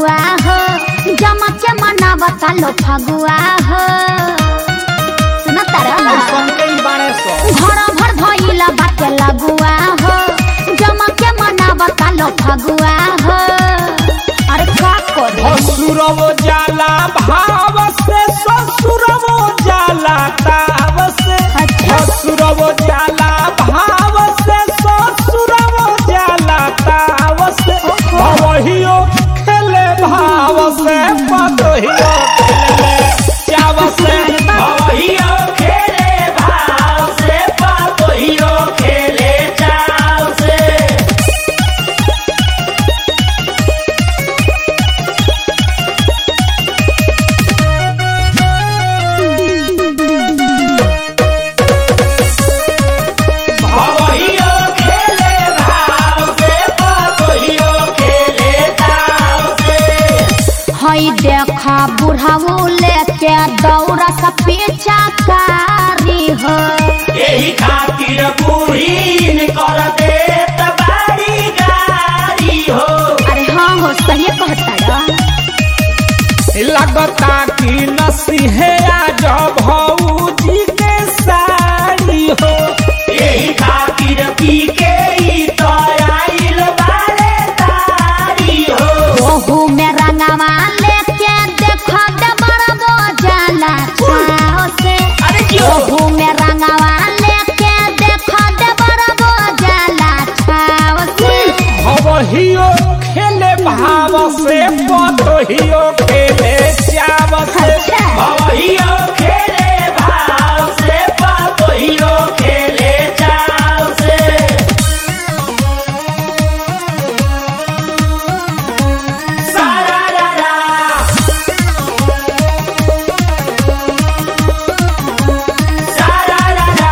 फगुआ हो जमा के मनावता लो फगुआ हो सुना तारा संकई बारे सो घर भर भइला बाटे लगुआ हो जमा के मनावता लो फगुआ हो अरे का करी हसुरव जाला भाव से ससुरव जाला ताव से अच्छा। हसुरव जाला भाव से ससुरव जाला ताव से भवहियो खेले भाव से पतहियो खेले चाव से भवहियो खेले भाव से पतहियो खेले चाव से भवहियो खेले भाव से पतहियो खेले चाव से हई देखा बुढ़ाऊ लेके दौड़ा सा पीछा कारी हो यही खातिर बूढ़ी कर देत बारी गाड़ी हो अरे हाँ हो सही कहता लगता कि नसीहे आज भौजी के साड़ी हो यही खातिर पी के ई तो आइल बारे तारी हो ओहू में रंगवा लेके देखो दे बड़बो जाला छाओ से अरे क्यों? ओहू में रंगवा लेके देखो दे बड़बो जाला छाओ से भवहियो खेले भाव से पतहियो खेले चाव से अच्छा। भवहियो खेले भाव से पतहियो खेले चाव से सारा रा रा सारा रा रा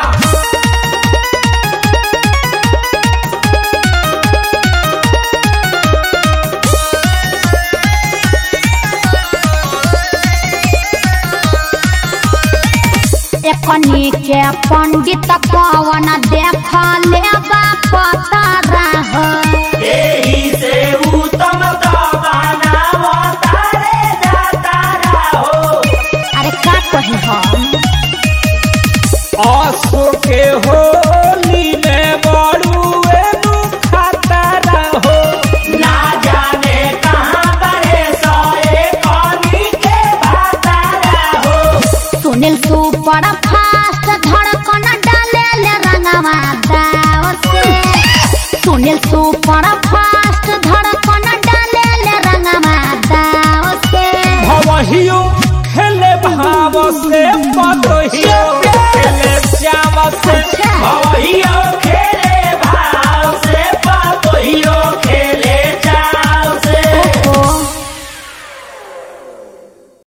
एकनी के पंडित कवन देख ले पता रह एही से उत्तम दबाना तारे जाता रहो अरे का कही हम आसो के होली में बड़ुए नु खाता रहो ना जाने कहाँ बड़े सोए कौनी के भाता रहो सुनील सुपर फास्ट धड़कन डाले ले रंगवा दाव से सुनील सुपर फास्ट धड़कन डाले ले रंगवा दाव से भवहियो खेले भाव से पतहियो खेले श्याम से